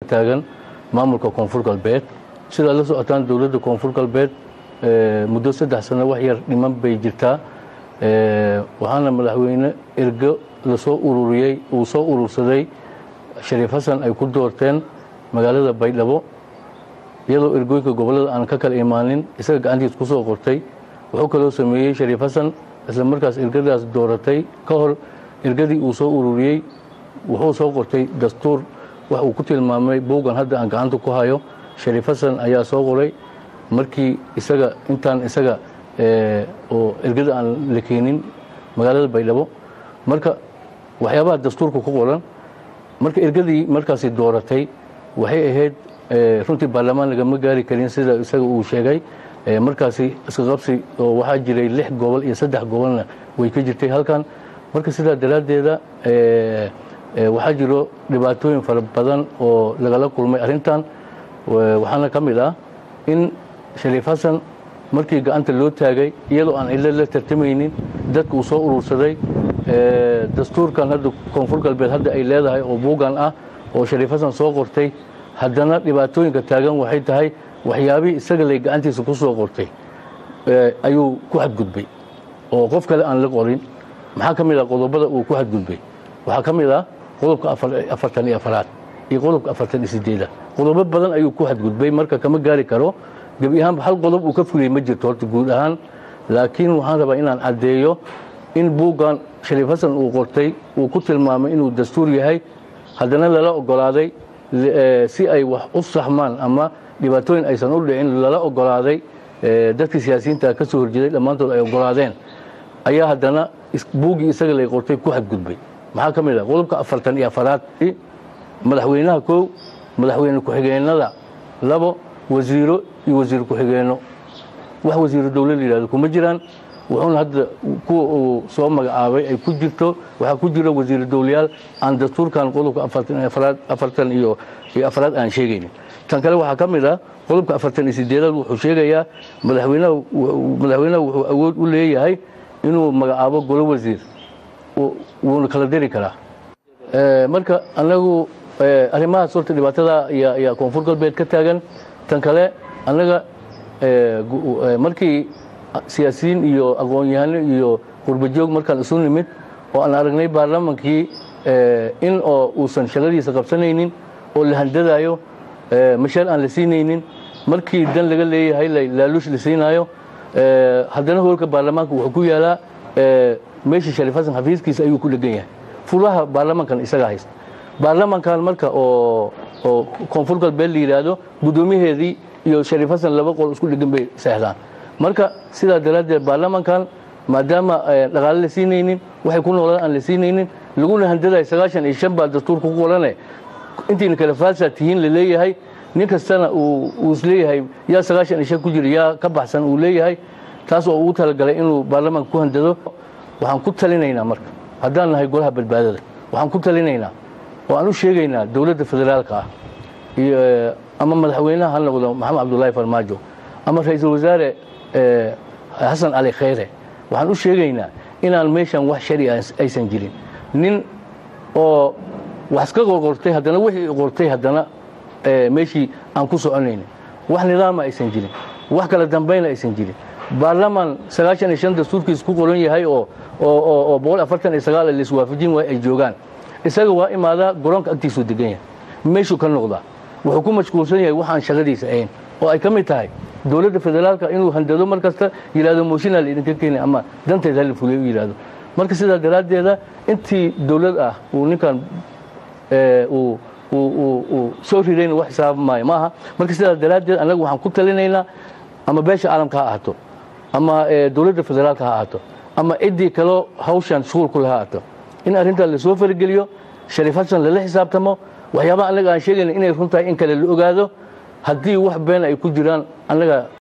taagan maamulka koonfur galbeed sidaad la socotaan dowladda koonfur galbeed muddo saddex sano wax yar dhiman bay jirtaa waxaana madaxweyne ergo lasoo ururiyey uu soo urursaday shariif xasan ay ku doorteen magaalada baydhabo iyadoo ergooyinka gobollada aan ka kala imaanin isaga gacantiis ku soo qortay wuxuu kaloo sameeyey shariif xasan isla markaas ergadaas dooratay ka hor ergadii uu soo ururiyey wuxuu soo qortay dastuur wax uu ku tilmaamay buuggan hadda aan gacanta ku hayo shariif xasan ayaa soo qoray markii isaga intaan isaga oo ergada aan la keenin magaalada baydhabo marka waxyaabaha dastuurka ku qoran marka ergadii markaasi dooratay waxay ahayd runtii baarlamaan lagama gaari karin sida isaga uu sheegay markaasi iska qabsi oo waxaa jiray lix gobol iyo saddex gobolna way ka jirtay halkan marka sidaa daraaddeeda waxaa jiro dhibaatooyin fara badan oo lagala kulmay arrintan waxaana ka mid ah in shariif xasan markii gacanta loo taagay iyadoo aan cilo la tartamaynin dadka uu soo urursaday dastuurkan hadda koonfur galbeed hadda ay leedahay oo buuggan ah oo shariif xasan soo qortay haddana dhibaatooyinka taagan waxay tahay waxyaabihii isaga lay gacantiisa ku soo qortay ayuu ku xadgudbay oo qof kale aan la qorin maxaa ka mid ah qodobada uu ku xadgudbay waxaa ka mid ah qodobka afartan iyo afaraad iyo qodobka afartan iyo sideeda qodobo badan ayuu ku xadgudbay marka kama gaari karo gebi ahaanba hal qodob uu ka fuliyey ma jirto horta guud ahaan laakiin waxaan rabaa inaan caddeeyo in buuggan shariif xasan uu qortay uu ku tilmaamay inuu dastuur yahay haddana lala ogolaaday si ay wax u saxmaan ama dhibaatooyin aysan u dhicin lala ogolaaday dadkii siyaasiyiinta ka soo horjeeday dhammaantood ay ogolaadeen ayaa haddana buuggii isaga lay qortay ku xadgudbay maxaa ka mid ah qodobka afartan iyo afaraad madaxweynaha kow madaxweyne ku-xigeenada labo wasiiro iyo wasiir ku-xigeenno wax wasiiro dowla la yidhahdo kuma jiraan wuxuuna hadda kuwa uu soo magacaabay ay ku jirto waxaa ku jira wasiir dowlayaal aan dastuurkan qodobka afartan iyo afraad aan sheegaynin tan kale waxaa ka mid ah qodobka afartan iyo sideedaad wuxuu sheegayaa madaxweynaha wuxuu awood u leeyahay inuu magacaabo golo wasiir wuuna kala diri karaa marka anagu arrimahaas horta dhibaatada ayaa koonfur galbeed ka taagan tan kale annaga markii siyaasiyiin iyo aqoon-yahano iyo qurbajoog markaan isu nimid oo aan aragnay baarlamaankii in oo uusan shaqadiisa qabsanaynin oo la handadaayo mashaar aan la siinaynin markii dan laga leeyahay laaluush la siinaayo haddana hoolka baarlamaanka wuxuu ku yaalaa meesha shariif xasan xafiiskiisa ayuu ku dhegan yahay furaha baarlamaankan isagaa haysta baarlamaankan marka oo oo koonfur galbeed la yidhaahdo guddoomiyaheedii iyo shariif xasan laba qol isku dhegan bay seexdaan marka sidaa daraaddeed baarlamaankan maadaama dhaqaale la siinaynin waxay ku noolaan aan la siinaynin laguna handadayo sagaashan iyo shan baa dastuurka ku qorane intiina kale faalsaa tihiin la leeyahay nin kastana uu isleeyahay yaa sagaashan iyo shan ku jira yaa ka baxsan uu leeyahay taas oo ugu talagalay inuu baarlamaanka ku handado waxaan ku talinaynaa marka haddaan nahay golaha badbaadada waxaan ku talinaynaa oo aan u sheegaynaa dowladda federaalka ah iyo ama madaxweynaha ha noqdo maxamed cabdullaahi farmaajo ama ra-iisul wasaare xasan cali khayre waxaan u sheegaynaa inaan meeshan wax shari aysan jirin nin oo wax iska qorqortay haddana wixii qortay haddana meeshii aan ku soconaynin wax nidaama aysan jirin wax kala dambayna aysan jirin baarlamaan sagaashan iyo shan dastuurkiis ku qoran yahay oo oo boqol afartan iyo sagaal la iswaafajin waay ay joogaan isaga waa imaadaa garoonka agtiisuu degan yahay meeshuu ka noqdaa wuxuu ku mashquulsan yahay waxaan shaqadiisa ahayn oo ay ka mid tahay dowladda federaalka inuu handado mar kasta yidhahdo mooshinaa la idinka keenay ama danteed hala fulay u yidhahdo marka sidaa daraaddeeda intii dowlad ah uu ninkan uu uu soo ridayna wax xisaaba maayo ma aha marka sidaa daraaddeed annaga waxaan ku talinaynaa ama beesha caalamka ha ahaato ama dowladda federaalka ha ahaato ama ciddii kaloo hawshan shughul ku laha ahaato in arrintaa lasoo farigeliyo shariif xasan lala xisaabtamo waxyaabaha annaga aan sheegayna inay run tahay in kale la ogaado haddii wax been ay ku jiraan annaga